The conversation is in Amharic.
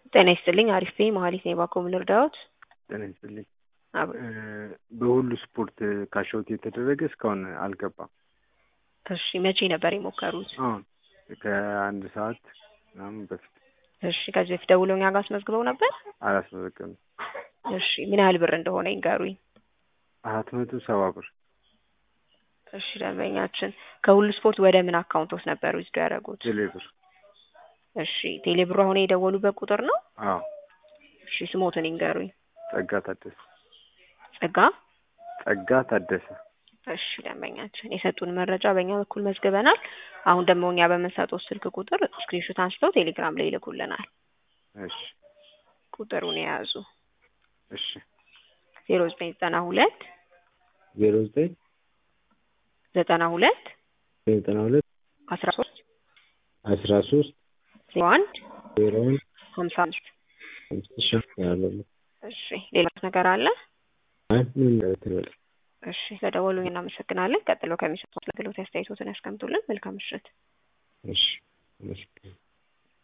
ጤና ይስጥልኝ አሪፍ ነኝ መሀሌት ነኝ ባኮ ምን ልርዳዎት? ጤና ይስጥልኝ። አብ- በሁሉ ስፖርት ካሻውት የተደረገ እስካሁን አልገባም። እሺ መቼ ነበር የሞከሩት? አሁን ከአንድ ሰዓት ምናምን በፊት እሺ ከዚህ በፊት ደውለው እኛ ጋር አስመዝግበው ነበር? አላስመዘገብም። እሺ ምን ያህል ብር እንደሆነ ይንገሩኝ። አራት መቶ ሰባ ብር እሺ ደንበኛችን ከሁሉ ስፖርት ወደ ምን አካውንቶስ ነበር ዊዝዶ ያደረጉት? ቴሌ ብር። እሺ ቴሌብሩ አሁን የደወሉበት ቁጥር ነው? አዎ እሺ ስሞትን ይንገሩኝ። ጸጋ ታደሰ። ጸጋ ጸጋ ታደሰ። እሺ ደንበኛችን የሰጡን መረጃ በእኛ በኩል መዝግበናል። አሁን ደግሞ እኛ በምንሰጠው ስልክ ቁጥር ስክሪንሾት አንስተው ቴሌግራም ላይ ይልኩልናል። እሺ ቁጥሩን የያዙ እሺ ዜሮ ዘጠኝ ዘጠና ሁለት ዜሮ ዘጠኝ ዘጠና ሁለት ዘጠና ሁለት አስራ ሶስት አስራ ሶስት ዜሮ አንድ ዜሮ አንድ ሀምሳ አምስት አምስት ሺህ ያለው እሺ ሌላ ነገር አለ? አይ ምን ትበል እሺ ለደወሉኝ እናመሰግናለን። ቀጥሎ ከሚሰጡት አገልግሎት አስተያየቶትን ያስቀምጡልን። መልካም ምሽት። እሺ አመሰግናለሁ።